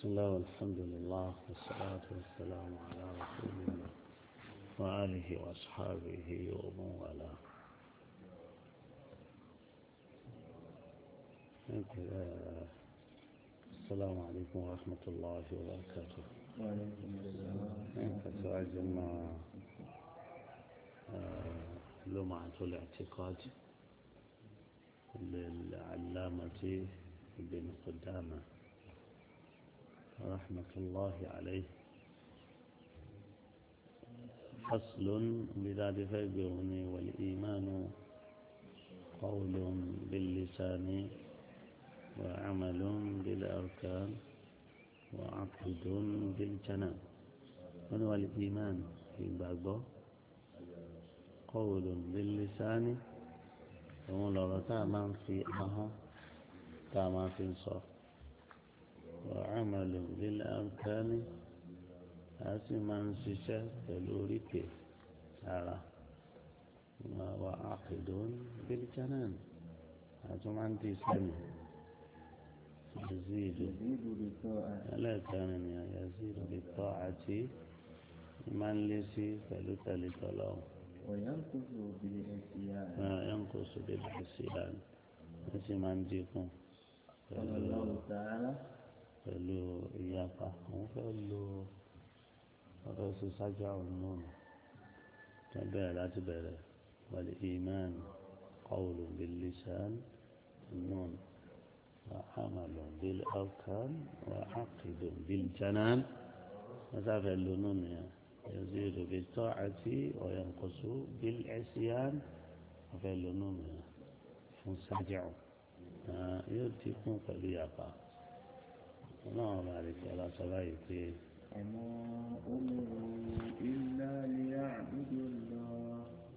بسم الله والحمد لله والصلاة والسلام على رسول الله وآله وأصحابه ومن والاه السلام عليكم ورحمة الله وبركاته وعليكم السلام فتعجبنا لمعة الاعتقاد للعلامة ابن قدامة رحمة الله عليه فصل بذات فيبرني والإيمان قول باللسان وعمل بالأركان وعقد بالجنان هو الإيمان في بعضه قول باللسان òun lọ̀rọ̀ tá a máa ń fi ahọ́n tá a máa fi ń sọ wàhálà lílẹ̀ àǹkáni a sì máa ń ṣiṣẹ́ pẹ̀lú oríkèé ara wà àkìdùn bílíkánán a tún máa ń di sẹ́mi yazidu يزيد بالطاعة ẹlẹ́ẹ̀kẹrin ni yazidu bí tọ́ àti máa ń lé sí pẹ̀lú tẹ̀lé tọ́lọ́hùn. وينقص بالعصيان ينقص بالعصيان ẹsìn máa ń dínkù قال الله تعالى pẹ̀lú ìyapa àwọn fẹ́ lo ọ̀rọ̀ sí sájà ọ̀nà tó bẹ̀rẹ̀ láti bẹ̀rẹ̀ wàlẹ̀ ìmán qawlun bil lisan النون وعمل بالأركان وعقد بالجنان مسافة اللنون يعني يزيد بالطاعة وينقص بالعصيان وفي اللنون فنسجع يلتقون فليقع اللهم بارك على صلاحك وما أمروا إلا ليعبدوا الله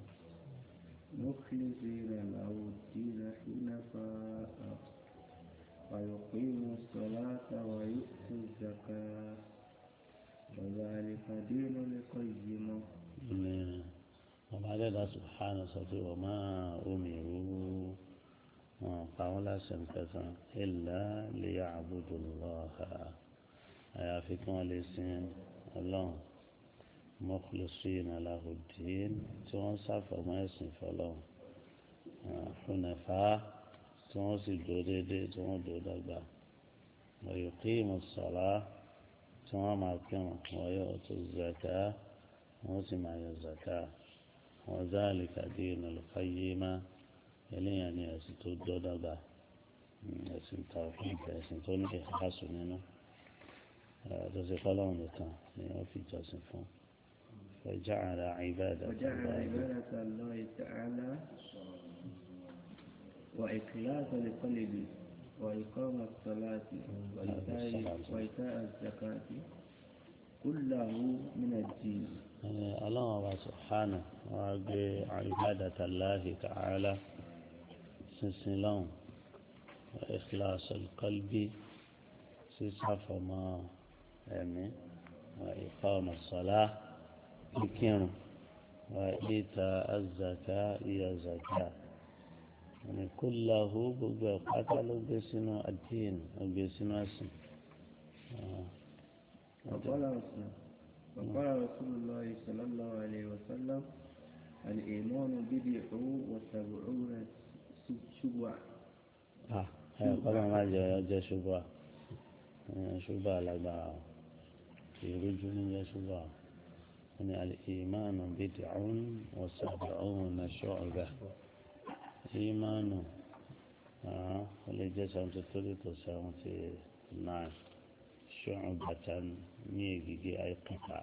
مخلصين له الدين حنفاء ويقيموا الصلاة ويؤتوا الزكاة وذلك دين القيمة وبعد ذلك سبحانه وتعالى وما أمروا قولا سنكسا إلا ليعبدوا الله أيافكم لسين الله مخلصين له الدين تونسف وما يسنف الله حنفاء تونسي دودي تونسي ويقيم الصلاة tí wọ́n máa kírun wọ́n yóò tó zaka wọ́n sì máa yọ zaka wọ́n záàlì kàdé ìnàlùfà yé má eléyàn ní ẹ̀sìn tó dọ́dọ́gba ẹ̀sìn tàwọn ẹ̀sìn tó ní ìhásùn nínú tó ṣe fọlọ́run nìkan ni wọ́n fi jọ́sìn fún ọjà àrà ìbáàdà وجعل عبادة الله تعالى وإخلاص القلب وإقام الصلاة وإيتاء وإيتاء الزكاة كله من الدين الله سبحانه وأجي عبادة الله تعالى سنسلون وإخلاص القلب سيسعف ما يعني وإقام الصلاة بكين وإيتاء الزكاة هي زكاة يعني كله بقى قتل بسنو الدين وبسنو اسم وقال رسول وقال رسول الله صلى الله عليه وسلم الإيمان بدع وسبعون شبعة اه قال ما جاء جاء شبهة شبهة لبا يرجون جاء شبهة يعني الإيمان بدع وسبعون شعبة ìmánu ó lè jẹ́ seventy three to seventy nine ṣùgbọ́n bàtà ní ègìgé àìkúta.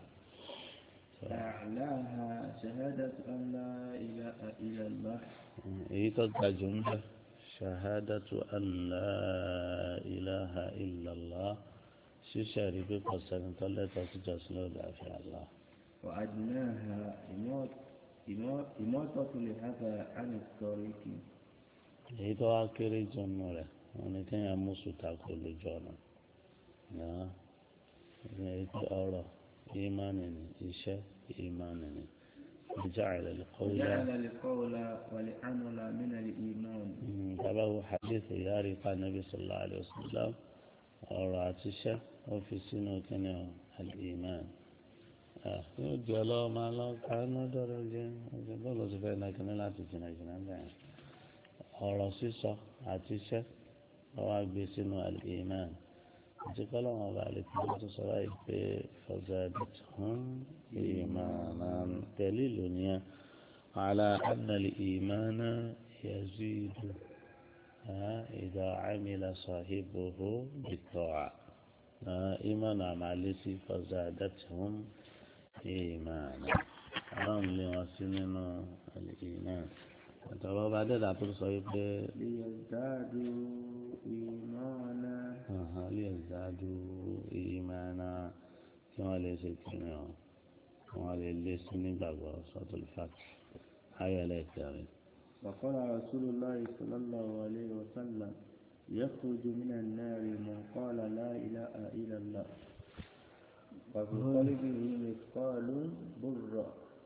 أعلاها شهادة أن لا إله إلا الله èyí tó ga jù ń bẹ ṣahadatu an la ilaha illallah ṣíṣe rí pé kò sẹ́ni tó lẹ́tọ̀ọ́ sí jọ́sìn lọ́dọ̀ àfi Allah. وأدناها إماط- إماط- إماطة الأذى عن الطريق èyí tó wá kéré jù nù rẹ̀ wọn ni kéèyàn mú sùtà kó lójú ọ̀nà náà èyí tó ọ̀rọ̀ ìmánì ni iṣẹ́ ìmánì ni وجعل القول وجعل القول والعمل من الإيمان تبعه حديث ياري قال النبي صلى الله عليه وسلم ọ̀rọ̀ àti iṣẹ́ ó fi sínú kíni ọ al-iman yóò di ọlọ́wọ́ máa lọ ká lọ́dọ̀ rẹ jẹ́ ọjọ́ bọ́ọ̀lù ti fẹ́ náà kíní láti jìnnà jìnnà bẹ́ẹ̀ ọ̀rọ̀ sísọ àti iṣẹ́ wọ́n wá gbé sínú al-iman àti kọ́lọ́wọ́n ọba àlè tí wọ́n tún sọ báyìí pé fazadatuhum imanan tẹ̀lé ìlú nìyẹn ala anna al-imana yazidu idha amila sahibuhu bit-ta'a ìmọ̀nà àmàlẹ́sí fazadatuhum ìmọ̀nà ọlọ́run lé wọn sí nínú ìmọ̀nà àtọ̀rọ̀ bá dẹ́dà tó sọ wípé ليزدادوا إيمانا lè zádù ìmọ̀nà kí wọ́n lè ṣe kíni ọ̀ kí wọ́n lè lé sí nígbàgbọ́ sọ́tòlù fàtì ayọ̀lẹ̀ kẹrin. وقال رسول الله صلى الله عليه وسلم يخرج من النار من قال لا إله إلا الله وفي قلبه مثقال برة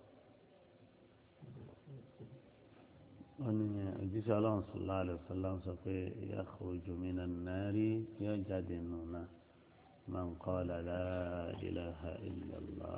wọ́n ní òjíṣẹ́ ọlọ́run sọ̀lá àlẹ́ sọ̀lá ń sọ pé yakhruju minan nari yóò jáde nù náà man qala la ilaha illallah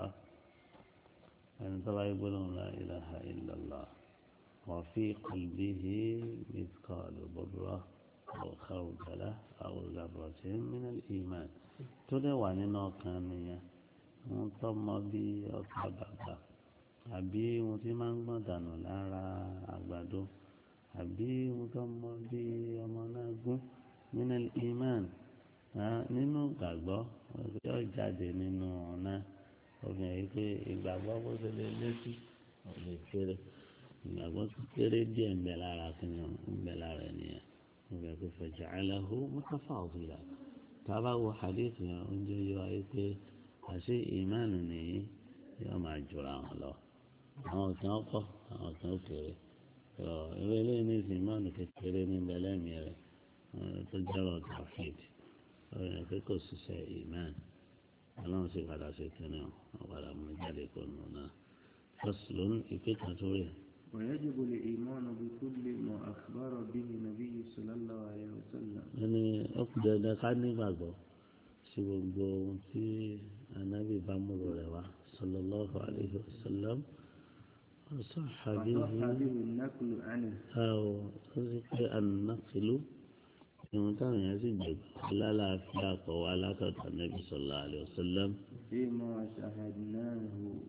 ẹni tó bá yẹ gbólóhùn la ilaha illallah wa fi qalbihi mithqalu burra aw khardala aw zarratin minal iman tó dẹ̀ wà nínú ọkàn nìyẹn wọ́n tọ́ mọ bí ọkà bàbà àbí ohun tí máa ń gbọ̀n dànù lára àgbàdo àbí ohun tó mọ bí ọmọ náà gún nínú iman nínú ìgbàgbọ́ yóò jáde nínú ọ̀nà obìnrin yìí pé ìgbàgbọ́ bó ṣe lè létí ò lè kéré ìgbàgbọ́ tó kéré díẹ̀ ń bẹ lára kínní ń bẹ lára ènìyàn nígbà tó fẹ̀jẹ̀ aláhu mọ́tàfà òfìlà tábà wo hadith yẹn oúnjẹ yọ ayé pé àṣé ìmánu nìyí yóò máa jura wọn lọ àwọn kan pọ̀ àwọn kan kéré ọ ìwé eléyìí ní ìsìn ìmánu kékeré ní bẹlẹ́mì rẹ̀ tó jẹ́rọ̀ tàfíìd ọ̀rẹ́ pé kò ṣiṣẹ́ ìmán ọlọ́run sì padà ṣe kẹ́ni ọ̀ padà mú jáde kó nù náà fọ́sùlùm ìpè kan tó rè ويجب الإيمان بكل ما أخبر به النبي صلى الله عليه وسلم ẹni ọkùnrin dandan ká nígbàgbọ́ sí gbogbo ohun tí anábì bá múlò rẹ̀ wá sallallahu alayhi wa sallam ọ̀sán àbíyí وصح به النقل عنه أو رزق النقل ìwọ̀n yẹn sì gbẹ̀gbẹ̀ lálàáfíà kọ̀ wá látọ̀dọ̀ Ànábì sallallahu alaihi wasallam فيما شاهدناه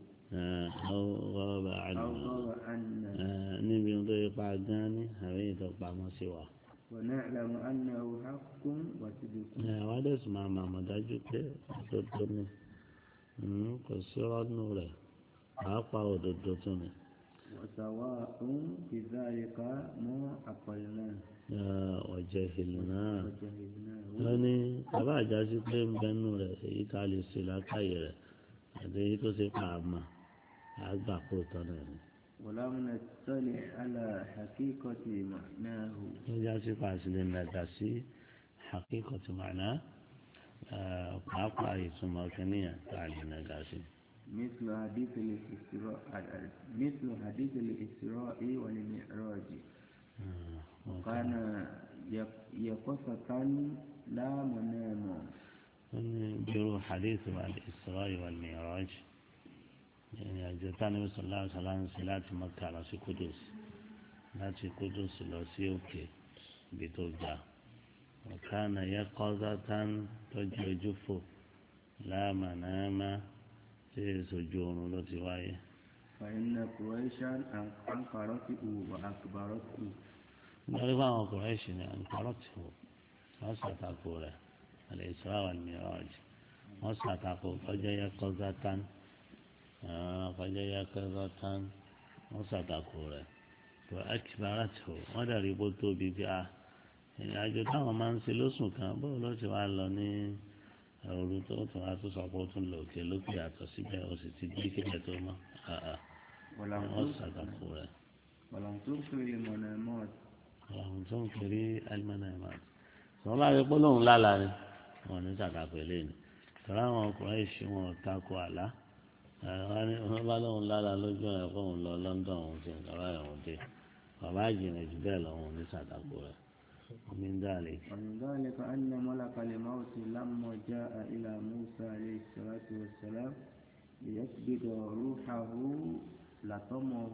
أو غاب أو عنه غاب عنا níbi tó yẹ pa gan ni àwọn èyí tó pamọ́ sí wa. ونعلم أنه حق وصدق àwa dẹ̀ sì máa mọ̀ àmọ̀ dájú pé òdodo ni Mm, kò sí rọ́nù rẹ̀ pàápàá òdodo tún ni. وسواء في ذلك ما عقلناه ọ̀jẹ̀ ìlú náà. وجهلناه wọ́n ní bàbá àjásí pé ń bẹnu rẹ̀ èyí tá a lè ṣe lákàyè rẹ̀ àti èyí tó ṣe pa àmà àgbà kó tán náà ni. ولم نطلع على حقيقة معناه wọ́n jásí pa àṣìlẹ̀ nàgà sí àkíkọ̀tì màná pàápàá ìtumọ̀ kìnìyàn tá a lè nàgà sí. مثل حديث الإسراء مثل حديث الإسراء والمعراج كان يقصة لا منام wọ́n ní bírú hadith wa al-Isra wal-Mi'raj ìrìn àjò tánibí sallallahu alaihi wasallam sí láti Mọ́kà lọ sí Kudus láti Kudus lọ sí òkè ibi tó ga ọ̀kánà yẹ kọ́sá tán tọ́jú ojú fò láàmànáàmá tí èsojú oorun ló ti wáyé. فإن قريشا أنكرته وأكبرته nítorí pé àwọn Kùráìṣì ni àǹkárọ̀ tì wò wọ́n ṣàtàkù rẹ̀ al-Isra wal-Mi'raj wọ́n ṣàtàkù kọjá yẹ kọ́sá tán kọjá yẹ kọ́sá tán wọ́n ṣàtàkù rẹ̀ tó akibara tì wò wọ́n dàrí bó tóbi bí a ìrìnàjò táwọn máa ń ṣe lóṣù kan bó ló ti wá lọ ní òru tó tún wá tó sọ pé ó tún lò òkè lókè yàtọ̀ síbẹ̀ ó sì ti gbé kíkẹ́ tó mọ́ ولم wọ́n تنكر ṣàtàkù rẹ̀. ولم تنكر المنامات àwọn tó ń kiri alimọ́nàmá sọ bá rí polóhùn lálàá ni wọn ní sàkàpọ̀ eléyìí tọ́lá àwọn ọkùnrin ìṣí wọn ò takò àlá wọn ní wọn bá lóhùn lálàá lójú ẹ̀ kó òun lọ London òun ti ń lọ́wọ́ ẹ̀hún dé bàbá àjìnà jù bẹ́ẹ̀ lọ òun ní sàkàpọ̀ rẹ̀ من ذلك ومن ذلك أن ملك الموت لما جاء إلى موسى عليه الصلاة والسلام ليقبض روحه لطمه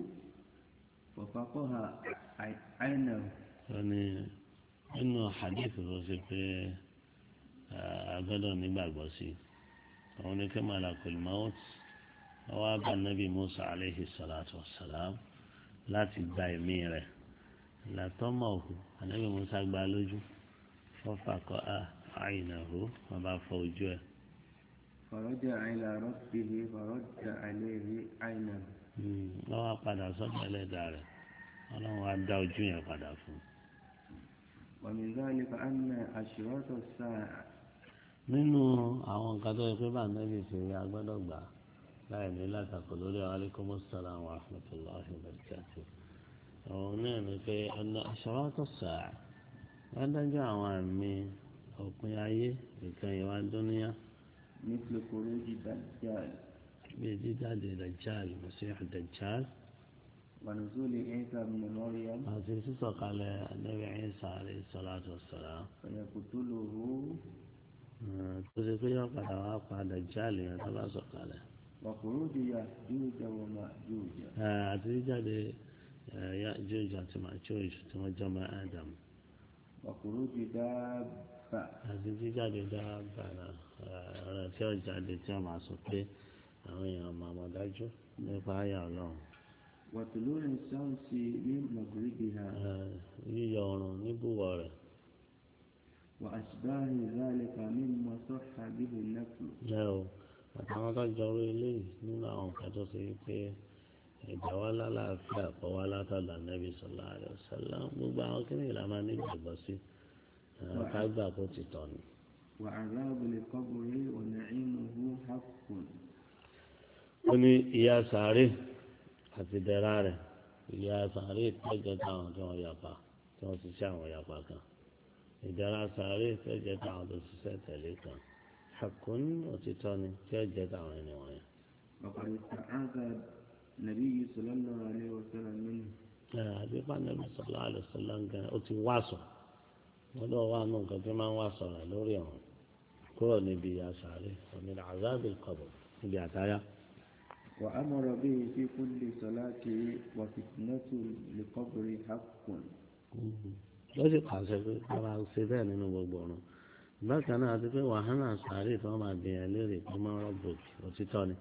وفقها عينه يعني إنه حديث الرسول في أبدا نبغى sí òun ni kí malakul maut wá bá nabi musa aleyhi salatu wa salam láti gba ẹ̀mí rẹ̀ làtọ́mọ̀ òkú anabi musa gba lójú fọ́fàkọ́ àìnàhó wọn bá fọ ojú ẹ̀. فرجع إلى ربه فرد عليه عينه wọ́n wá padà sọ́dọ̀ ẹlẹ́dàá rẹ̀ ọlọ́run wá dá ojú yẹn padà fún un. ومن ذلك أن أشراط الساعة nínú àwọn nǹkan tó yẹ pé bá nẹ́bí ṣe rí agbọ́dọ̀ gbà láì ní látàkọ lórí alaikum assalam wa rahmatullahi wa barakatuh òun náà ni pé ọ̀nà asharatu as-sa'a wọ́n dájọ́ àwọn àmì òpin ayé nǹkan ìwà dúníyà مثل خروج الدجال bíi jíjáde dajjal masiih dajjal ونزول عيسى بن مريم àti sísọ̀kalẹ̀ Ànábì Ìsá alayhi salatu wassalam فيقتله tó ṣe pé yọ padà wá pa dajjal yẹn tó bá sọ̀kalẹ̀. وخروج يأجوج ومأجوج àti jíjáde Yájúj àti Májúj tí wọ́n jọ mọ́ Ádámù وخروج دابة àti jíjáde dábàá ọ̀rọ̀ tí ó jáde tí ó máa sọ pé àwọn èèyàn máa mọ̀ dájú nípa àyà ọlọ́run وطلوع الشمس من مغربها Eh, yíyọ ọrùn níbùwọ̀ rẹ̀ وأشباه ذلك مما صح به النقل lẹ́ o àtàwọn tó jọrọ eléyìí nínú àwọn nǹkan tó ṣe pé ìgbà wa lálàáfíà kọ́ wa látọ̀dọ̀ Ànábì sallallahu alaihi wasallam gbogbo àwọn kìnìún la máa nígbàgbọ́ sí Eh, ká gbà kó ti tọ̀ ni. وعذاب القبر ونعيمه حق ó ní ìyà sàárè àti dẹ̀ra rẹ̀ ìyà sàárè tẹ́jọ́ táwọn tí wọ́n yapa tí wọ́n ti ṣe àwọn yapa kan ìdẹ̀ra sàárè tẹ́jọ́ táwọn tó ṣiṣẹ́ tẹ̀lé kan hakun òtítọ́ ni tí ó jẹ́ táwọn ẹni wọ̀nyẹn. وقد استعاذ النبي صلى الله عليه وسلم منه ẹ àdébà nàbì sọlá àlùsọlá gan ó ti wá sọ wọn lọ wá nù nǹkan tí máa ń wá sọ rẹ lórí ọ̀hún kúrò níbi ìyà sàárè òmìnira azábì kọ̀bọ̀ níbi àtáyà. وأمر به في كل صلاة وفتنة لقبر حق ló sì pàṣẹ pé ká máa ṣe bẹ́ẹ̀ nínú gbogbo ọ̀run bákan náà àti pé wàhálà sàárè tí wọ́n máa bìyàn léèrè pé máa rọ́ bòkì òtítọ́ ni.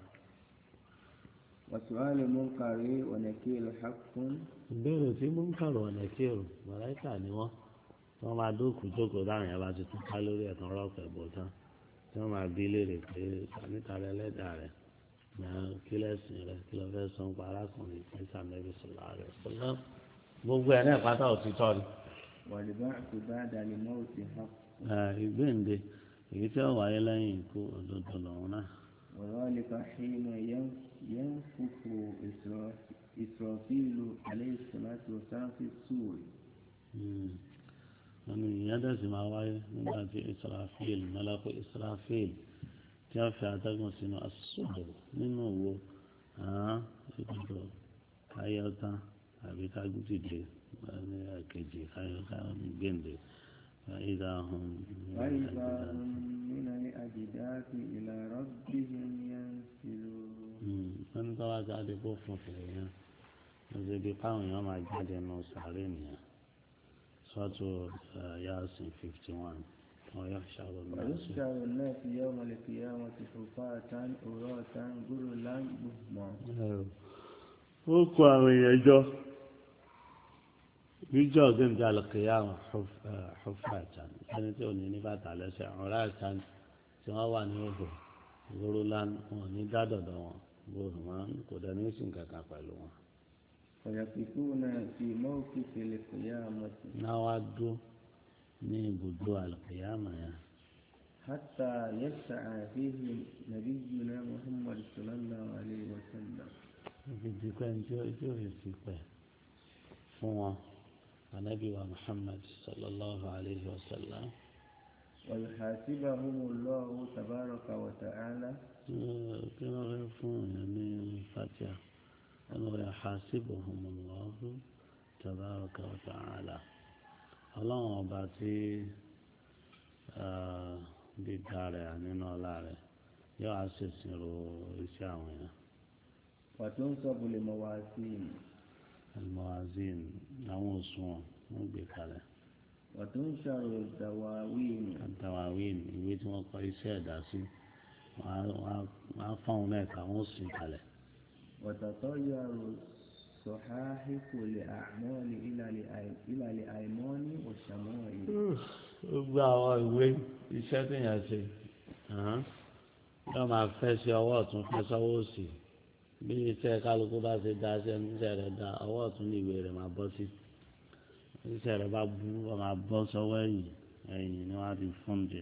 وسؤال المنكر ونكير حق ìbéèrè tí mú ń kàrọ̀ ọ̀nà kírò mọ̀láìkà ni wọ́n wọ́n máa dókòó jókòó dáhùn yẹn bá ti tún ká lórí ẹ̀tàn rọ́ọ̀kọ̀ ẹ̀bọ̀ tán tí wọ́n máa bí léèrè pé sàmìtà rẹ lẹ́dàá rẹ̀ náà kí lẹ́sìn rẹ̀ kí lọ́ fẹ́ sọ ń pa arákùnrin tí sàmẹ́bí sọ̀rọ̀ rẹ̀ sọ̀rọ̀ gbogbo ẹ̀ náà pátá òtítọ́ ni. والبعث بعد الموت حق Eh, ìgbéǹde èyí tí ó wáyé lẹ́yìn ikú òdodo lòun náà. وذلك حين ين- ينفخ إسرا- إسرافيل عليه الصلاة والسلام في السور wọn ní ìyẹn dẹ̀sí máa wáyé nígbà tí israfil mẹlẹ́kọ̀ israfil tí wọ́n fi atẹ́gùn sínú asọ́bọ̀ nínú òwò ìdúró káyọ̀tà àbí kágùtìdè ní ẹ̀kejì káyọ̀tà ní gbèǹde ìdá ọ̀hún. وإذا هم من الأجداث إلى ربهم ينسلون wọ́n ní tọ́wọ́ jáde kó fún fèrè yẹn wọ́n ṣe bí káwọn èèyàn máa jáde nù sàárè nìyẹn sọ́tò yasin fifty one wọ́n yọ ṣàrò náà sí. ويحشر الناس يوم القيامة حفاة عراة غرلا بهما ó kó àwọn èèyàn jọ níjọ́ ọ̀gbìn alùkìyàmù xufàtàn ẹni tí ò ní ní bàtà lẹ́sẹ̀ ọ̀rá àtàn tí wọ́n wà ní òhò gbórólán wọn ní dádọ̀dọ̀ wọn gbòòrò wọn kò dẹ̀ ní sìn kankan pẹ̀lú wọn. فيقفون في موقف القيامة náà wá dúró ní ibùdó alùkìyàmù yẹn حتى يسعى فيهم نبينا محمد صلى الله عليه وسلم ibi dìpẹ́ ní tí ó tí ó yẹ sí pẹ́ fún wọn anabi wa muhammad sallallahu alayhi wa sallam. ويحاسبهم الله تبارك وتعالى kí wọ́n fẹ́ fún èèyàn ní fatia wọn lọ yà hasibuhum Allahu tabaraka wa ta'ala ọlọ́run ọba tí dídá rẹ̀ nínú ọlá rẹ̀ yóò á ṣèṣirò iṣẹ́ àwọn èèyàn. وتنصب الموازين almawazin àwọn òṣùwọ̀n wọ́n gbé kalẹ̀ وتنشر الدواوين àtàwáwìn ìwé tí wọ́n kọ iṣẹ́ ẹ̀dá sí wọ́n á fáwọn náà ká wọ́n sì kalẹ̀. وتطير الصحائف الأعمال إلى الأي- إلى الأيمان والشمائل gbogbo àwọn ìwé iṣẹ́ tí yẹn ṣe hàn, yóò máa fẹ́ sí ọwọ́ ọ̀tún fẹ́ sọ́wọ́ òsì bí iṣẹ́ kálukú bá ṣe dá sí ẹni iṣẹ́ rẹ̀ dá ọwọ́ ọ̀tún ní ìwé rẹ̀ máa bọ́ sí iṣẹ́ rẹ̀ bá bú ọ máa bọ́ sọ́wọ́ ẹ̀yìn ẹ̀yìn ni wọ́n á ti fún jẹ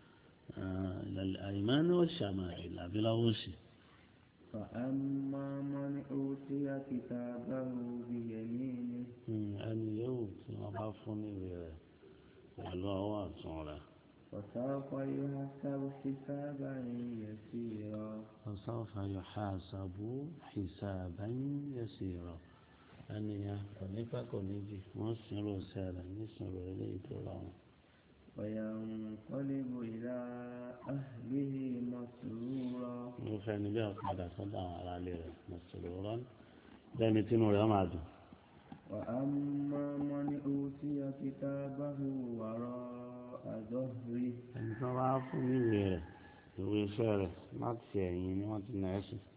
àyìnbá ní ó ṣàmà ìlàbí lọ́wọ́ òsì فأما من أوتي كتابه بيمينه ẹni yóò tí wọ́n bá fún ní ìwé rẹ̀ pẹ̀lú ọwọ́ ọ̀tún rẹ̀ فسوف يحسب حسابا يسيرا وسوف يحاسب حسابا يسيرا ẹni yẹn kò ní pẹ́ kò ní jì wọ́n sinrò sẹ́rẹ̀ nísìnyí eléyìí tó rọrùn. وينقلب إلى أهله مسرورا mo fẹ́ ní bí ọ̀padà sọ́dọ̀ àwọn aráalé rẹ̀ mọ̀sọ̀rọ̀ rán lẹ́ni tínú rẹ̀ máa dùn. وأما من أوتي كتابه وراء ظهره ẹni tó bá fún ní ìwé rẹ̀ ìwé iṣẹ́ rẹ̀ láti ẹ̀yìn ni wọ́n ti nà ẹ́ sí.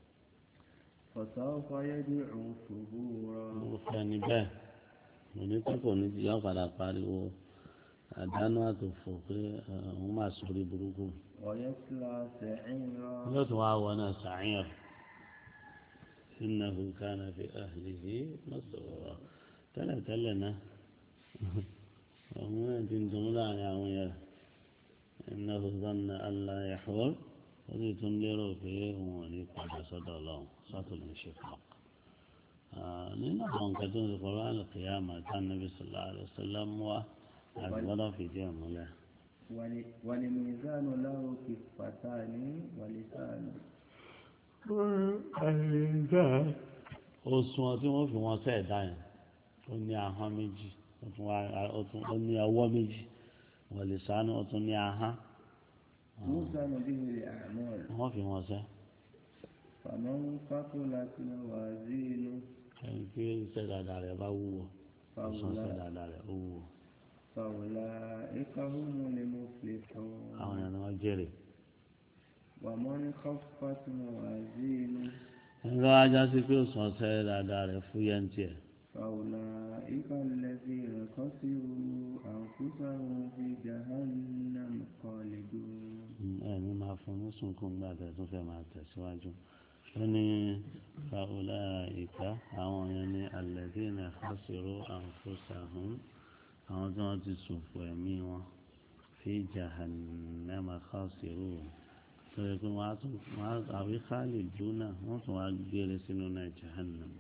فسوف يدعو ثبورا mo fẹ́ ní bẹ́ẹ̀ mo ní pẹ́ kò ní jì yọ padà pariwo àdánù àtòfò pé ẹ, òun máa sórí burúkú. ويصلى سعيرا yóò tún wá wọnà sàáyàn innahu kana fi ahlihi masrura tẹ́lẹ̀tẹ́lẹ̀ náà òun náà ti ń dùn láàrin àwọn yẹn innahu zanna an la yahur ó sì tún lérò pé òun ò ní padà sọ́dọ̀ ọlọ́run sọ́tò lè ṣe fún ọ. nínú àwọn nǹkan tó ń sọ pẹ̀lú àlùkìyà màtá nàbí sallallahu alaihi wasallam wá àti gbọ́dọ̀ fìdí ẹ̀ múlẹ̀. ول- والميزان له كفتان ولسان òṣùwọ̀n tí wọ́n fi wọn sẹ́ ẹ̀dá yẹn ó ní ahọ́n méjì ó tún wá- ó tún- ó ní ọwọ́ méjì wọ́n lè sánú ó tún ní ahọ́n توزن به الأعمال wọ́n fi wọn sẹ́ فمن ثقلت موازينه ẹni tí iṣẹ́ dáadáa rẹ̀ bá wúwo ọ̀sán iṣẹ́ dáadáa rẹ̀ ó wúwo فأولئك هم المفلحون àwọn èèyàn ni wọ́n jèrè. ومن خفت موازينه ẹni tó wá já sí pé òsàn iṣẹ́ dáadáa rẹ̀ fúyẹ́ ń tiẹ̀ فأولئك الذين خسروا أنفسهم في جهنم خالدون ẹni máa fún ní sunkún gbà tẹ̀ tó fẹ́ máa tẹ̀síwájú ó ní fàwọlá ìka àwọn yẹn ní alladhina khasiru anfusahum àwọn tí wọ́n ti ṣòfò ẹ̀mí wọn fi jahannama khasiru tó yẹ pé wọ́n á tún wọ́n á àwí khaliduna wọ́n tún wá gbére sínú náà jahannam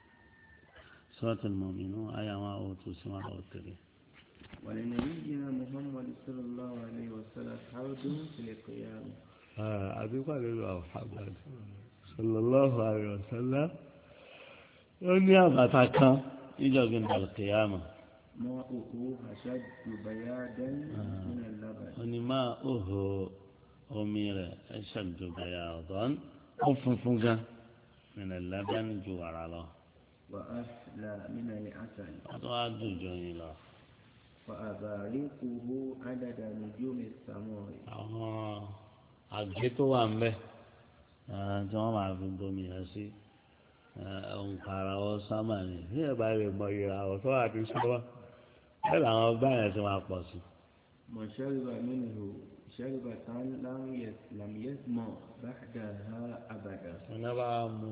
suratul mu'minun àyà wọn ò tún sí wọn ò tẹ̀lé. ولنبينا محمد صلى الله عليه وسلم حوض في القيامة àdúgbò nínú Muhammad sallallahu alayhi wa sallam ó ní àbàtà kan níjọ̀gbìn dàlùkìyàmù ماؤه أشد بيادا من اللبن ó ní máa òhò omi rẹ̀ ẹ ṣàjọbẹ̀yà ọ̀dọ́n ó funfun gan nínú ẹ̀lẹ́bẹ̀ẹ́ni ju wàrà lọ وأحلى من العسل wọ́n tó wá dùn jọ yín lọ. وأبارقه عدد نجوم السماء àwọn àgé tó wà ń bẹ eh, tí wọ́n máa fi bomi yẹn sí òǹkàrà ọ sámà ni bí ẹ bá lè mọ ìràwọ̀ tó wà ní sámà bẹ́ẹ̀ làwọn ọgbà yẹn ti máa pọ̀ sí. من شرب منه شربة لم يس- لم يسمع بعدها أبدا wọn bá mu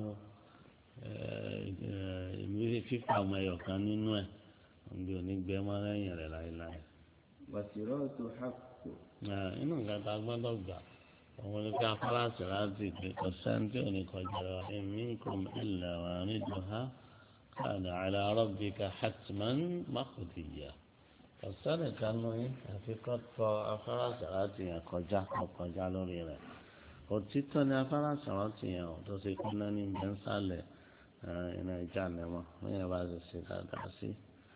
ìmírí fífà ọmọ ẹyọ kan nínú ẹ òǹdí onígbẹ mọ lẹ́yìn rẹ̀ láéláé. وصراط حق Eh, inú nǹkan tá a gbọ́dọ̀ gbà òun ni pé afárásì láti pé kò sẹ́ńtì òní kọjá lọ èmi kò ilẹ̀ wà nídùú ha káàdà àlà rabbika hatman maqdiya kò sẹ́nì kan nù yín àfi kọ́ tọ afárásì láti yẹn kọjá kọ́ kọjá lórí rẹ̀ òtítọ́ ni afárásì láti yẹn ò tó ṣe kúnná ní bẹ́ńsálẹ̀ iná ìjà nẹ́mọ́ wọ́n yẹn bá ti ṣe dáadáa sí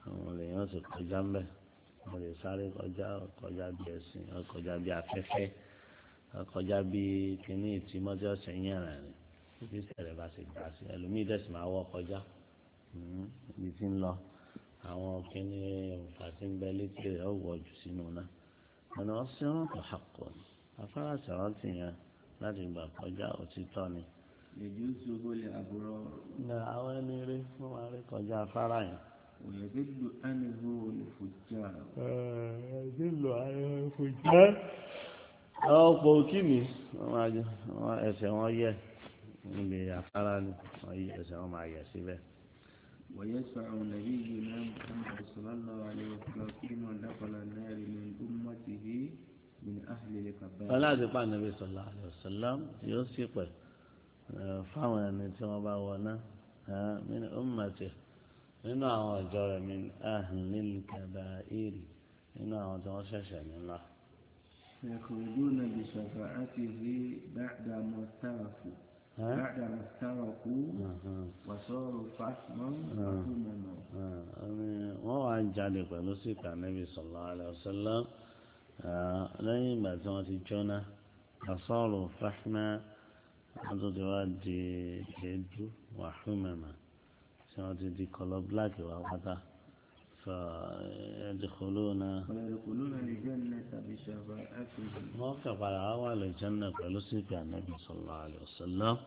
àwọn lèèyàn sì kọjá ń bẹ̀ wọ́n lè sáré kọjá kọjá bí ẹ̀sìn kọjá bí afẹ́fẹ́ kọjá bí kíní ìtìmọ́tì ọ̀sẹ̀ yẹn rẹ̀ ni ibi sẹ̀rẹ̀ bá sì gbà sí ẹlòmíì dẹ̀sí máa wọ́ kọjá ibi tí ń lọ àwọn kíní òǹfà tí ń bẹ létí rẹ̀ ó wọ̀ jù sínú náà ọ̀nà ọ̀sẹ̀ wọn kò hàkọ́ ni afárá sẹ̀rántì yẹn láti gbà kọjá òtítọ́ ni. يجوزه الأبرار ní àwọn ẹni rí fún wa rí kọjá afárá yẹn. ويذل عنه الفجار nílò ayẹyẹ fún jẹ́. àwọn ọ̀pọ̀ òkì ni wọ́n máa jẹ wọ́n ẹsẹ̀ wọn yẹ níbi afárá ni wọ́n yí ẹsẹ̀ wọn máa yẹ síbẹ̀. ويشفع نبينا محمد صلى الله عليه وسلم فيما دخل النار من أمته من أهل wọ́n الكبائر láti pa nàbí sọ̀lá àlùsọ̀lám yóò sì pẹ̀ fáwọn ẹni tí wọ́n bá wọ náà nínú ọmọọ̀tì nínú àwọn ọ̀jọ́ rẹ̀ mi ahlil kaba'iri nínú àwọn tí wọ́n ṣẹ̀ṣẹ̀ nílá. فيخرجون بشفاعته بعد ما افترقوا بعد ما افترقوا وصاروا فحما وهمما wọ́n wá ń jalè pẹ̀lú síkà nàbí sọ̀lá àlùsọ̀lám lẹ́yìn ìgbà tí wọ́n ti jóná asọ́rò fáhímà wọ́n tó ti wá di èédú wàhúmẹ̀mà tí wọ́n ti di kọlọ bíláàkì wá pátá fà ẹ̀dìkọlóna ويدخلون الجنة بشفاعته wọ́n kà padà wá wà lè jẹ́nà pẹ̀lú síkà nàbí sọ̀lá àlùsọ̀lám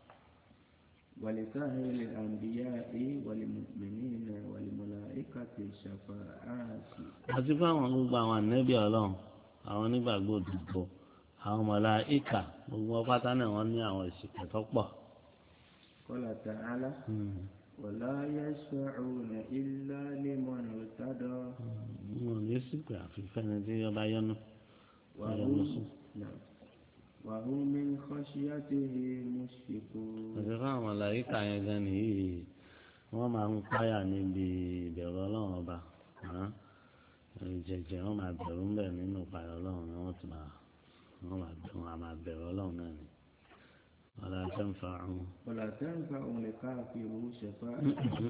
ولسائر الأنبياء والمؤمنين والملائكة شفاعات àti fáwọn gbogbo àwọn ànẹ́bí ọlọ́run àwọn onígbàgbọ́ òdìbò àwọn màláíkà gbogbo wọn pátá náà wọ́n ní àwọn ìsìnkú tó pọ̀. قال تعالى ولا يشفعون إلا لمن ارتضى wọn ò ní sípè àfihàn ẹni tí ọba yọnu وهم نعم وهم من خشيته مشفقون àti fáwọn màláíkà yẹn gan nìyí wọ́n máa ń páyà níbi ìbẹ̀rù ọlọ́run ọba hàn jẹjẹ wọ́n máa bẹ̀rù ń bẹ̀ nínú ìpayọ̀ ọlọ́run ni wọ́n ti máa wọ́n máa bẹ̀rù wọn máa bẹ̀rù ọlọ́run náà ni wọ́n lọ sẹ́ ń fa àwọn ولا تنفع لكافر شفاعة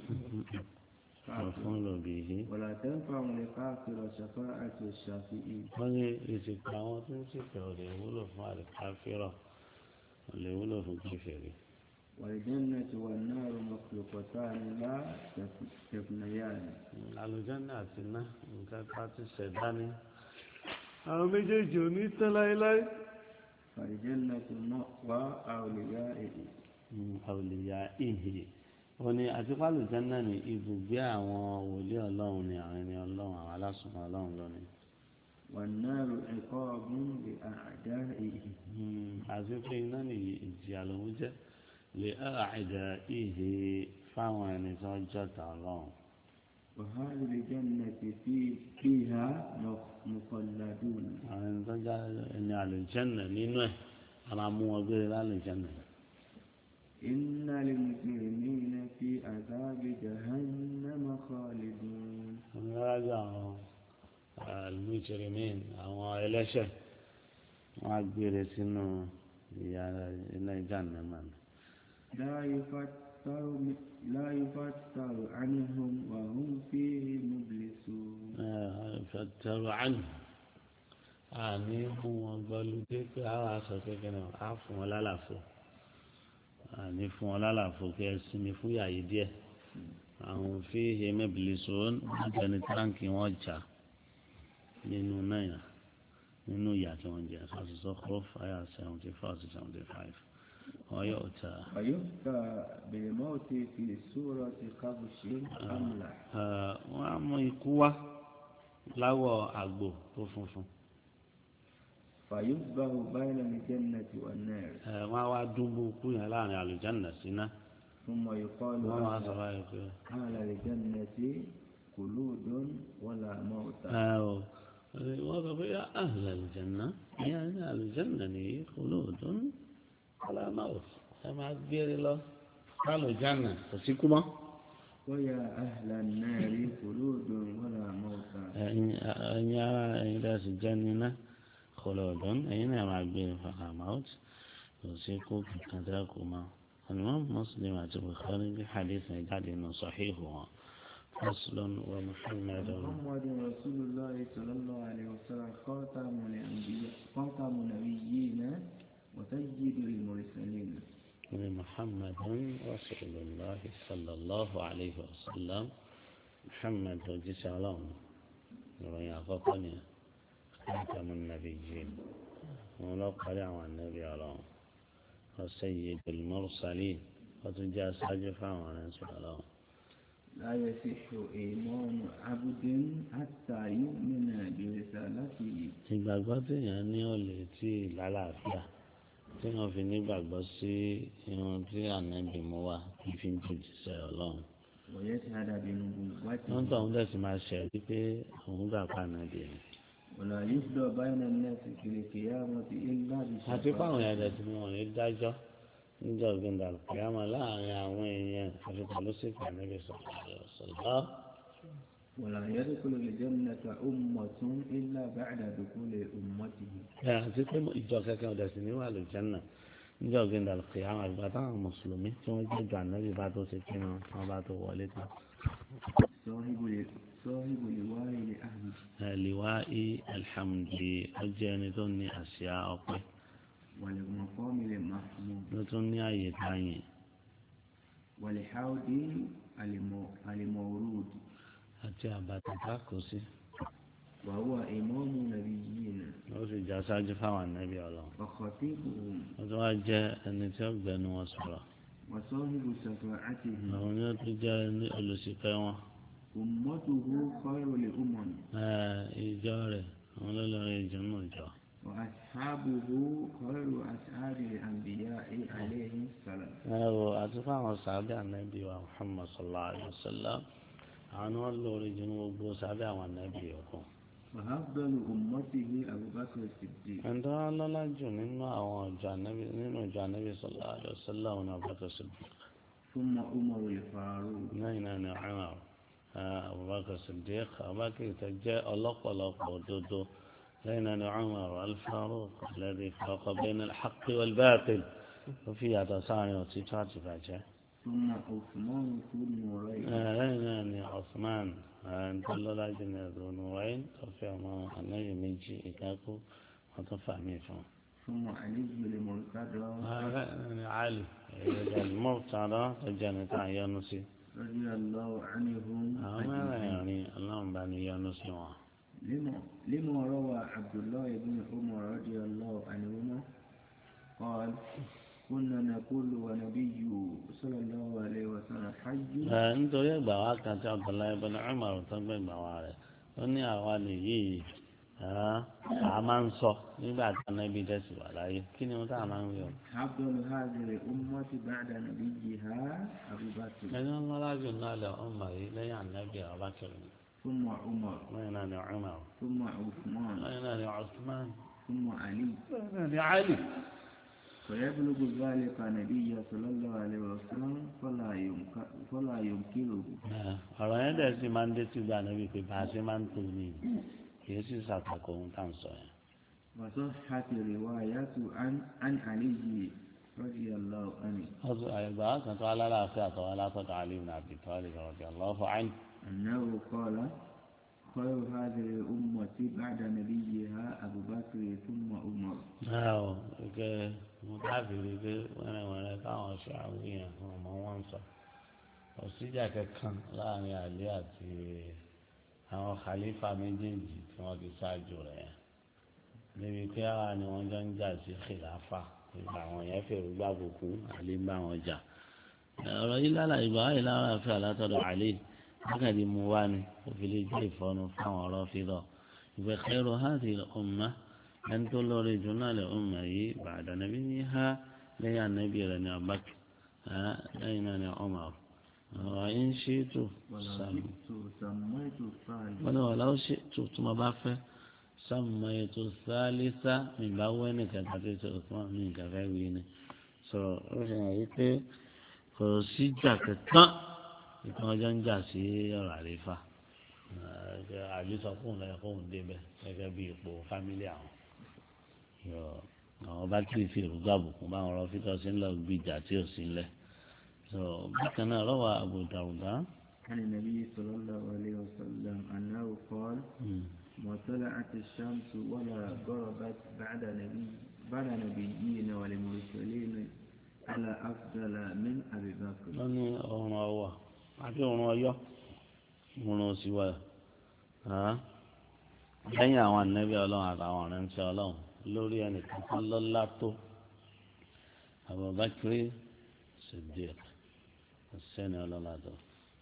ọ̀fun lòbì yìí. ولا تنفع لكافر شفاعة الشافعين wọ́n ní ìsìnkú àwọn tó ń sìnkú ò lè wúlò fún àlùkáfírọ̀ ò lè wúlò fún kẹfẹ́rì. والجنة والنار مخلوقتان لا تفنيان àlùjánnà àti iná nǹkan tá a ti ṣẹ̀dá ni. àwọn méjèèjì ò ní tán láéláé. فالجنة مأوى أوليائه àwòlíyà ìhè wọ́n ní àti pálùjánnà ní ibùgbé àwọn wòlíì ọlọ́run ni àwọn ẹni ọlọ́run àwọn alásùnmọ́ ọlọ́run lónìí. والنار عقاب لأعدائه àti pé iná ní ìjìyà lòún jẹ́ lè àìdá ìhè fáwọn ẹni tó jọ̀tá ọlọ́run. وهذه الجنة في فيها مخلدون àwọn ẹni tó já ẹni àlùjánnà nínú ẹ̀ a máa mú wọn gbére lálùjánnà. إن المجرمين في عذاب جهنم خالدون onírájà àwọn àlùmíjìrìmín àwọn ẹlẹ́ṣẹ̀ wọn á gbére sínú ìyà iná jahannama ni. لا يفتر لا يفتر عنهم وهم فيه مبلسون fẹ̀tẹ̀rù àná àní fún wọn gbọ́lùdé pé àwọn aṣọ kékeré á fún wọn lálàfo àní fún wọn lálàfo kí ẹ sinmi fún yàyí díẹ̀ àwọn fi hemebili sọ́n nígbàni táǹkì wọn jà nínú náírà nínú ìyà tí wọ́n jẹ àṣìṣọ́ kọ́ fáyà seventy four to seventy five wọ́n yóò ta ويؤتى بالموت في سورة كبش أملح wọ́n á mú ikú wá láwọ̀ àgbò tó funfun فيصبح بين الجنة والنار ẹ wọ́n á wá dúnbú kú yẹn láàrin àlùjánnà síná ثم يقال wọ́n máa أهل- sọ báyìí pé أهل الجنة خلود ولا موت ẹ o wọ́n sọ pé yá àhìlẹ̀ àlùjánnà ìyá ní àlùjánnà nìyí khuludun wala maut ẹ máa gbére lọ àlùjánnà kò sí kú mọ́. ويا أهل النار خلود ولا موت ẹ̀yin ẹ̀yin ara ẹ̀yin dá sí jẹ́ níná khuludun ẹ̀yin náà máa gbére wala maut kò sí kú kankan dá kú mọ́. الإمام مسلم àti Bukhari bí hadith yẹn jáde nù sàhíhù wọn فصل ومحمد محمد رسول الله صلى الله عليه وسلم خاتم الأنبياء خاتم النبيين وسيد المرسلين محمد رسول الله صلى الله عليه وسلم محمد وجيس علام ìròyìn àkọ́kọ́ ni khatamu nabiyyin wọn lọ parí àwọn ànábì ọlọ́run wa sayyidul mursalin wọ́n tún jẹ́ aṣáájú fáwọn aránṣẹ́ ọlọ́run. لا يصح إيمان عبد حتى يؤمن برسالته ìgbàgbọ́ téèyàn ní ò lè tí ì lálàáfíà tí wọ́n fi nígbàgbọ́ sí irun tí ànábì mú wá kí fi ń jòjìṣẹ́ ọlọ́run. ويشهد بنبوته wọ́n tó àwọn tẹ̀sí máa ṣẹ̀ wípé òun gbà pa ànábì ni. ولا يفضى بين الناس في القيامة إلا àti بشفاعته fáwọn èèyàn tẹ̀sí ni wọ́n ní dájọ́ níjọ́ gbẹ̀ndà kìámà láàrin àwọn èèyàn àti pẹ̀lú sípò ànábì sọ̀rọ̀ ولا يدخل الجنة أمة إلا بعد دخول أمته ẹ àti pé ìjọ kẹkẹ ọdẹ sì ní wà lójánà níjọ́ gbẹ̀ndà kìámà ìgbà táwọn mùsùlùmí tí wọ́n jẹ́ jù ànábì bá tó ṣe kí wọn wọn bá tó wọlé tán. صاحب صاحب لواء لأهله liwa'i alhamdi ọjọ́ ẹni tó ní àṣà ọpẹ́ والمقام المحمود ló tún ní àyè táyìn والحوض المو- المورود àti àbàtà kákò sí وهو إمام نبيين ó sì já sáájú fáwọn ànábì ọlọ́run وخطيبهم ó tún wá jẹ́ ẹni tí ó gbẹnu wọn sọ̀rọ̀ وصاحب شفاعته àwọn ni ó tún jẹ́ ní olùṣìpẹ̀ wọn أمته خير الأمم Eh, ìjọ rẹ̀ àwọn olólùrin ìjọ náà jọ وأصحابه خير أصحاب الأنبياء عليهم السلام ẹ wo àti fáwọn sàbẹ̀ ànábì wa Muhammad sallallahu alayhi wa sallam àwọn ni wọ́n lórí jù ní gbogbo sàbẹ̀ àwọn ànábì yòókù. وأفضل أمته أبو بكر الصديق ẹni tó wá lọ́lá jù nínú àwọn ọjọ́ ànábì nínú ọjọ́ ànábì sallallahu alayhi wa sallam ní Abubakar Siddiq ثم عمر الفاروق lẹ́yìn náà ni Umar eh, Abubakar Siddiq Abubakar tó jẹ́ ọlọ́pọ̀lọpọ̀ òdodo lẹ́yìn náà ni Umar al-Faruq alladhi faraqa bayna al-haqqi wal-batil ó fi yàtọ̀ sáàrin òtítọ́ àti bàjẹ́. ثم عثمان ذو النورين lẹ́yìn náà ni Osman tó lọ́lá jù ní ẹ̀dùn nùwáyé tó fi ọmọ ànáyè méjì ìkákú wọn tó fà mí fún un. ثم علي المرتضى ni Ali mọ́tàdá tó jẹ́ ní tá à ń yọnu sí. رضي الله عنهم àwọn mẹ́rẹ̀ẹ̀rin ọlọ́run bá ní yọnu sí wọn. لما لما روى عبد الله بن عمر رضي الله عنهما قال كنا نقول ونبي صلى الله عليه وسلم حي ẹ nítorí ẹgbà wa kan tí Abdullahi ibn Umar tó gbé ìgbà wa rẹ̀ ó ní àwa nìyí a máa ń sọ nígbà tí anábì dẹ́sì wà láyé kí ni wọ́n tá a máa ń wí o. أفضل هذه الأمة بعد نبيها أبو بكر ẹni wọn lọ́lá jù náà lẹ ọmọ yìí lẹ́yìn anábì Abubakar ثم عمر lẹ́yìn náà ni Umar ثم عثمان lẹ́yìn náà ni Usman ثم علي lẹ́yìn náà ni Ali. فيبلغ ذلك النبي صلى الله عليه وسلم فلا ينكر فلا ينكره Ẹ, ọ̀rọ̀ yẹn dẹ̀ sì máa ń dé sí gbà níbi pé bá a ṣe máa ń tó ní kì í sì ṣàtàkùn ohun tá à ń sọ yẹn. وصحت رواية عن عن علي رضي الله عنه ọ̀sùn àyẹ̀gbà kan tó alálàáfíà tó wá látọ̀dọ̀ Ali ibn Abi Talib radiyallahu anhu. أنه قال خير هذه الأمة بعد نبيها أبو بكر ثم عمر báwo ike mo dábìrì pé wẹ́rẹ́wẹ́rẹ́ káwọn ṣe àwọn èèyàn fún ọmọ wọn sọ òsíjà kankan láàrin àlẹ́ àti àwọn khalifa méjèèjì tí wọ́n ti ṣáájú rẹ̀ yẹn níbi pé àwa ni wọ́n jọ ń jà sí khilafa ìgbà àwọn yẹn fèrè gbàbùkù àlẹ́ ń bá wọn jà ọ̀rọ̀ yìí lára ìgbà wáyé lára fẹ́ àlátọ́dọ̀ àlẹ́ wákàtí mu wá ni òfin lè jẹ́ ìfọ́nu fáwọn ọ̀rọ̀ fílọ̀ ìgbà khairu hadhihi al-ummah ẹni tó lórí jù náà lè ọmọ yìí bàdà nàbí ní ha lẹ́yìn ànábì rẹ̀ ní abákì lẹ́yìn náà ní ọmọ ọ̀rọ̀ yìí ń ṣe tó sàmì ولو سميت الثالث wọ́n ní wàhálà ó ṣe tó tó máa bá fẹ́ sàmì ètò sálísà nígbà wẹ́ nìkan tàbí tó tó máa ní nǹkan fẹ́ wí ni sọ ó fi hàn yí pé kò sí jà kankan ìtàn ọjọ́ ń jà sí ọ̀rọ̀ àlefa àbí sọ fóun lẹ́yìn fóun débẹ̀ gẹ́gẹ́ bí ipò fámílì àwọn yọ àwọn bá kiri fi èròjà àbùkù báwọn ọ̀rọ̀ fíkọ sí ńlọ gbìjà tí ò sí ńlẹ̀ so bákan náà lọ́wọ́ Abu Dawuda عن النبي صلى الله عليه وسلم أنه قال ما طلعت الشمس ولا غربت بعد نبي بعد نبيين والمرسلين على أفضل من أبي بكر wọ́n ní ọ̀run ọwọ́ àbí ọ̀run ọyọ́ ọ̀run òsì wà lẹ́yìn àwọn ànábì ọlọ́run àtàwọn ọ̀rẹ́ ń ṣe ọlọ́run lórí ẹnìkan tó lọ́lá tó Abubakar Siddiq sẹ́ni ọlọ́lá tó.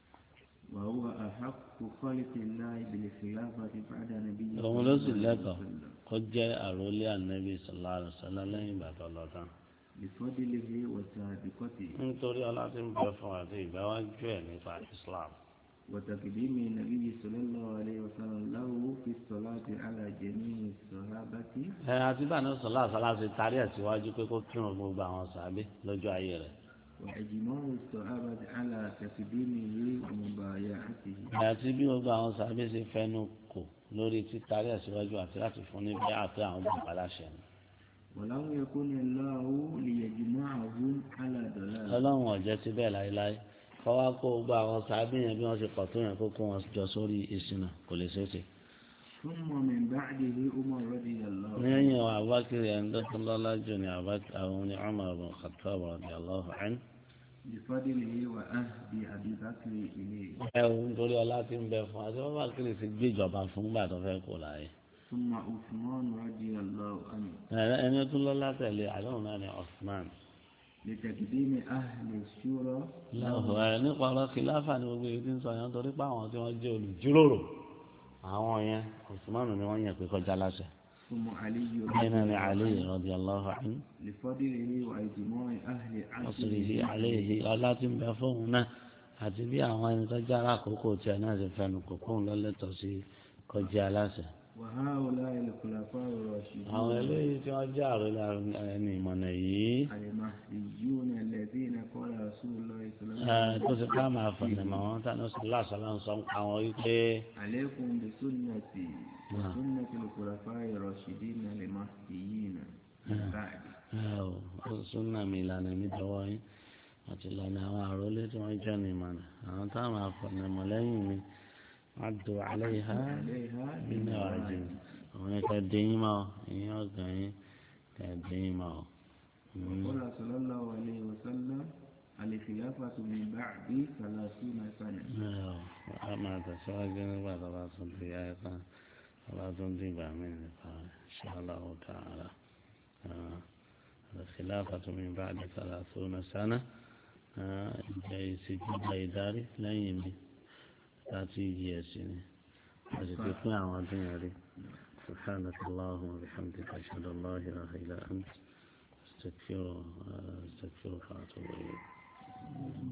وهو أحق خلق الله بالخلافة بعد نبيه òun ló sì lẹ́tọ̀ọ́ kó jẹ́ àròlé ànábì sallallahu alaihi wasallam lẹ́yìn ìgbà tó lọ tán. بفضله وسابقته nítorí ọlá tí ń bẹ fún àti ìgbáwájú ẹ̀ nípa Islam. وتقديم النبي صلى الله عليه وسلم له في الصلاة على جميع الصحابة ẹ àti báyìí sọlá àṣálà ti tarí ẹ̀ síwájú pé kó kírun gbogbo àwọn sàbí lójú ayé rẹ̀. وإجماع الصحابة على تقديمه ومبايعته àti bí gbogbo àwọn sàbí ṣe fẹnu kò lórí títarí ẹ̀ síwájú àti láti fún ní bí àpé àwọn bàbá láṣẹ ni. ولم يكن الله ليجمعهم على ضلال ọlọ́run ọ̀jẹ́ ti bẹ́ẹ̀ láéláé kọ́ wá kó gbogbo àwọn sàbí yẹn bí wọ́n ṣe pọ̀ tó yẹn kó kó wọn jọ sórí ìṣìnà kò lè ṣeé ṣe. ثم من بعده عمر رضي الله عنه lẹ́yìn àwọn abákiri ẹni tó tún lọ́lá jù ní Abubakar- àwọn ní Umar ibn Khattab radiyallahu anhu. بفضله وأهد أبي بكر إليه ẹ ò nítorí ọlá tí ń bẹ fún àti Abubakar ti gbé ìjọba fún gbà tó fẹ́ kó láyé. ثم عثمان رضي الله عنه ẹ- ẹni tó lọ́lá tẹ̀lé àdéhùn náà ni Osman. لتقديم أهل الشورى lọ́hùn ẹ nípa ọ̀rọ̀ kìláfà ni gbogbo èyí tí ń sọ yẹn torí pé àwọn tí wọ́n jẹ́ olùjíròrò àwọn yẹn Osman ni wọ́n yàn pé kọjá láṣẹ. ثم علي bẹ́ẹ̀ náà ni Ali radiyallahu anhu. لفضله وإجماع أهل ọ̀sùnrìhì عصره àléhì ọlá tí ń bẹ fóun náà àti bí àwọn ẹni tó jára àkókò tiẹ̀ náà ti fẹnu kò kóun lọ́lẹ́tọ̀ sí kọjá aláṣẹ. وهؤلاء الخلفاء الراشدون àwọn eléyìí tí wọ́n jẹ́ àròlé ẹni ìmọ̀nà yìí المهديون الذين قال رسول الله صلى الله ẹ, عليه tó ti ká máa fọ̀nà mọ́ wọn tánú sí láṣọlá ń sọ ń pa wọn wípé عليكم بسنتي وسنة الخلفاء الراشدين المهديين من بعد ẹ ò ó súnà mi ìlànà mi dọwọ́ yín àti ìlànà àwọn àròlé tí wọ́n jẹ́ ní ìmọ̀nà àwọn táwọn máa fọ̀nà mọ́ lẹ́yìn mi wọ́n do alẹ́ yìí há عليها nínú àjò àwọn yẹn kẹ́ dín máa ìyẹn ọ̀gàn yín kẹ́ dín máa. وقال صلى الله عليه وسلم الخلافة من بعد ثلاثين سنة a máa tẹ̀síwájú nígbà tó bá tún di ayẹta tó bá tún di ìgbà mí nípa inshallah ta'ala الخلافة من بعد ثلاثون سنة jẹ́ ìṣèjọba ìdarí lẹ́yìn mi láti yí ẹ̀sìn ni a sì ti pín àwọn ọdún yẹn rí سبحانك اللهم وبحمدك أشهد أن لا إله إلا أنت أستغفرك أستغفرك وأتوب إليك